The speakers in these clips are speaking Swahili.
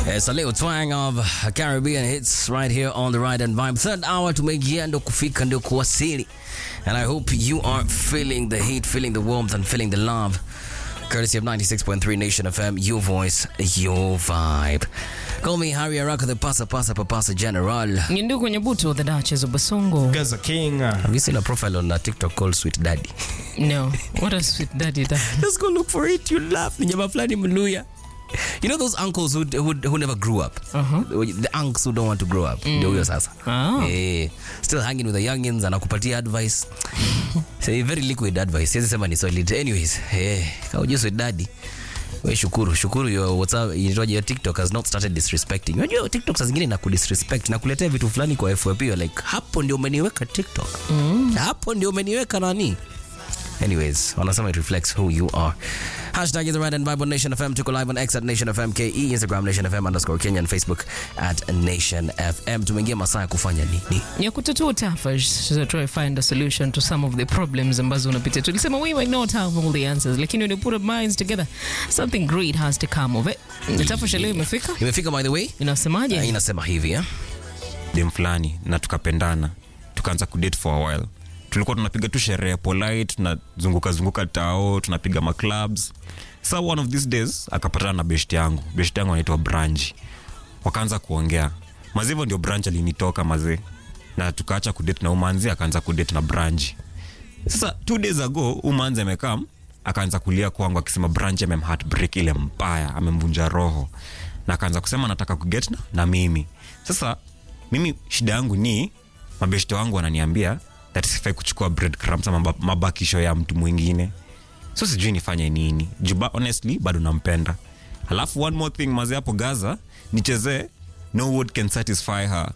It's a little twang of Caribbean hits right here on the Ride and Vibe. Third hour tumeingia ndo kufika ndio kuwasili. And I hope you are feeling the heat, feeling the warmth and feeling the love. Courtesy of 96.3 Nation FM, your voice, your vibe. Call me Harry Araka, the Pasa Pasa Papasa General. Nyinduku Nyabuto, the Duchess of Basongo. Gaza King. uh, Have you seen a profile on uh, TikTok called Sweet Daddy? No, what a sweet daddy that. Just go look for it. You laugh. Ni jamaa fulani Mluya. You know those uncles who, who, who never grew up? Uh-huh. The unks who don't want to grow up. Ndio huyo sasa. Ah. Eh, still hanging with the youngins anakupatia advice. Say very liquid advice. Siwezi sema ni solid. Anyways, eh, kaujua sweet daddy. We shukuru, shukuru your WhatsApp, inaitwaje, your TikTok has not started disrespecting. Unajua TikTok saa zingine na kudisrespect na kuletea vitu fulani kwa FYP you're like hapo ndio umeniweka TikTok. Hapo ndio umeniweka nani? Anyways, wanasema it reflects who you are. Hashtag is the Red and Bible Nation FM. Tuko live on X at Nation FM KE, Instagram Nation FM underscore Kenya, and Facebook at Nation FM. Tumeingia masaa ya kufanya nini? ya kutatua tafash to try find a solution to some of the problems ambazo unapitia tulisema we might not have all the answers lakini when you put our minds together something great has to come of it tafash leo imefika Imefika by the way. inasemaje Uh, inasema hivi eh? dem fulani na tukapendana tukaanza kudate for a while tulikuwa tunapiga tu sherehe polite tunazunguka zunguka tao tunapiga maclubs sa one of these days akapatana na best yangu best yangu anaitwa branch wakaanza kuongea mazi hivyo ndio branch alinitoka mazee na tukaacha kudate na umanzi akaanza kudate na branch sasa two days ago umanzi amekam akaanza kulia kwangu akisema branch amemheartbreak ile mbaya amemvunja roho na akaanza kusema anataka kuget na, na mimi sasa mimi shida yangu ni mabeshte wangu wananiambia that sifai kuchukua breadcrumbs ama mab- mabakisho ya mtu mwingine so sijui nifanye nini juba honestly bado nampenda alafu one more thing mazi hapo gaza nichezee no word can satisfy her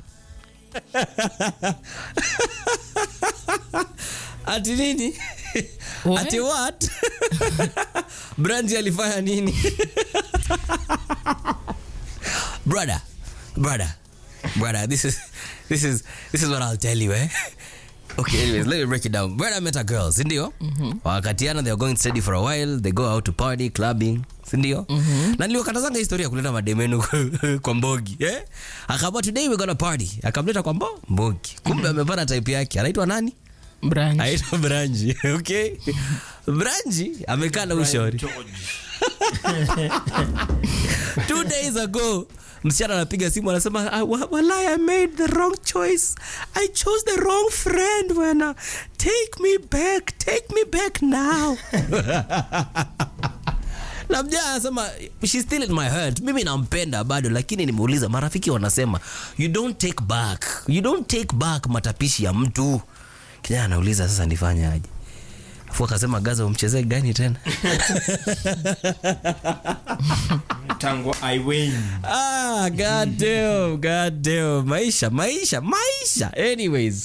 Ati nini? What? Ati what? Brandy alifanya nini? brother, brother, brother, this is this is this is what I'll tell you, eh? Okay, anyways, let me break it down. Brother met a girl, si ndio? Wakatiana, they are going steady for a while, they go out to party, clubbing, si ndio? Na niliwakatazanga historia ya kuleta mademenu kwa mbogi, eh? Akaambia today we're gonna party. Akamleta kwa mbo mbogi. Kumbe amepata type yake. Anaitwa nani? branch aitwa branji okay branji amekaa na ushauri two days ago msichana anapiga simu anasema "Ah, wa- walai i made the wrong choice i chose the wrong friend wena take me back take me back now na mjaa anasema she's still in my heart mimi nampenda bado lakini nimeuliza marafiki wanasema you don't take back you don't take back matapishi ya mtu kijana anauliza sasa nifanye aje afu akasema gaza umchezee gani tena tango i win ah, god damn, god damn. maisha maisha maisha anyways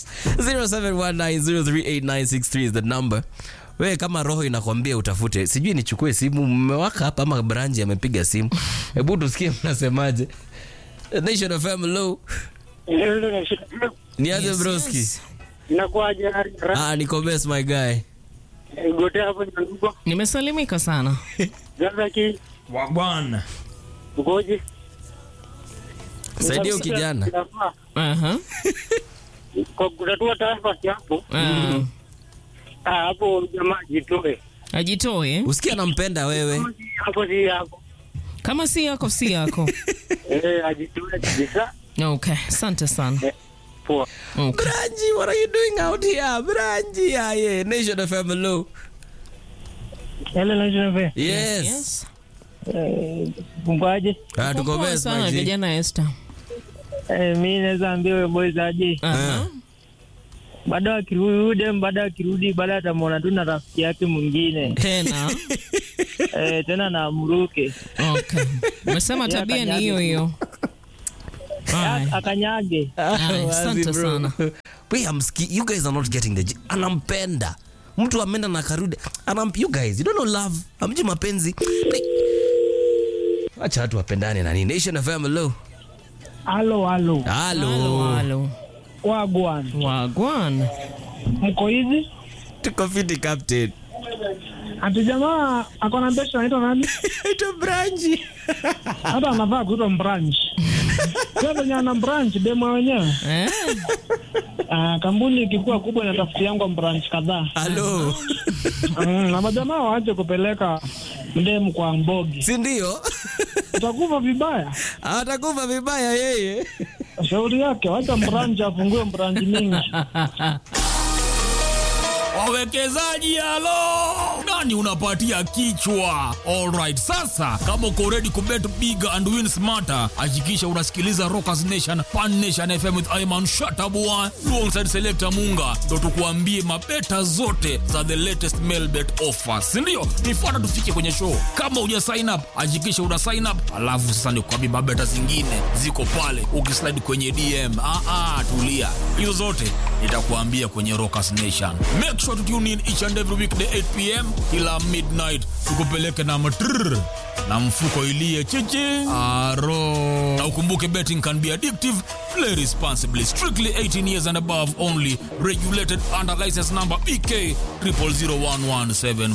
0719038963 is the number we kama roho inakwambia utafute sijui nichukue simu mmewaka hapa ama branji amepiga simu hebu tusikie mnasemaje nation of hello niaze Yes, broski yes. inakuwaje ah niko best my guy gote hapo nyanduko nimesalimika sana gazaki wagwan ukoje saidia ukijana Inafaa. Aha. kwa kutatua taarifa hapo Ah. ah, hapo jamaa jitoe ajitoe usikia nampenda wewe hapo si hapo kama si yako si yako eh ajitoe kabisa okay asante sana eh, poa okay. Branji, what are you doing out here? Branji, yeah, yeah. Nation of hello. hele najinabe Yes. yes. kumbaje Ah, tuko Poa best, sana my G. kijana Esther. eh, mi naweza ambia we boys aje Aha. baada akirudi udem baada akirudi baada atamwona tu na rafiki yake mwingine tena eh, tena na amruke okay umesema Yeah, tabia ni kanyage hiyo tu. hiyo Aye. akanyage Ah, Wazi, asante bro. sana. We, I'm ski- you guys are not getting the j- anampenda mtu ameenda na karudi Anam, you guys you don't know love amji mapenzi Like, acha watu wapendane na nini nation of hello halo halo Halo, halo halo. wagwan wagwan mko hizi tuko fiti captain ati jamaa ako na besha anaitwa nani? Ito branchi. Hata anavaa kuitwa mbranch. Sio venye ana branch demo wenyewe. Eh? Ah, kampuni ikikuwa kubwa inatafuti yangu branch kadhaa. Halo. Mm, na majamaa waache kupeleka mdemu kwa mbogi. Si ndio? Utakufa vibaya. Atakufa vibaya yeye. Shauri yake, wacha mbranch afungue branch mingi. Wawekezaji halo, nani unapatia kichwa? Alright, sasa kama uko ready kubet big and win smarter, hakikisha unasikiliza Rockers Nation Pan Nation FM with Ayman Shatabua alongside Selector Munga, ndo tukuambie mabeta zote za the latest mail bet offers, si ndio? Nifuata tufike kwenye show. Kama uja sign up, hakikisha una sign up, alafu sasa nikuambie mabeta zingine ziko pale, ukislide kwenye DM. Ah, ah, tulia, hizo zote nitakuambia kwenye Rockers Nation. Make sure to tune in each and every weekday 8 pm kila midnight, tukupeleke na matrrr na mfuko ilie chichi aro. Na ukumbuke betting can be addictive. Play responsibly. Strictly 18 years and above only. Regulated under license number BK 0001174.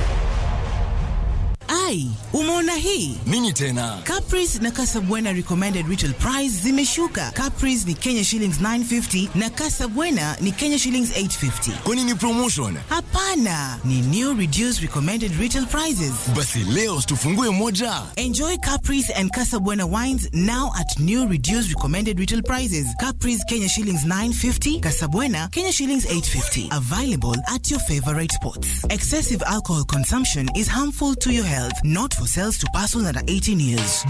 Ai, umeona hii? Nini tena? Caprice na Casabwana recommended retail price zimeshuka. Caprice ni Kenya shillings 950 na Casabwana ni Kenya shillings 850. Kwani ni promotion? Hapana, ni new reduced recommended retail prices. Basi leo tufungue moja. Enjoy Caprice and Casabwana wines now at new reduced recommended retail prices. Caprice Kenya shillings 950, Casabwana Kenya shillings 850. Available at your favorite spots. Excessive alcohol consumption is harmful to your health, not for sales to persons under 18 years.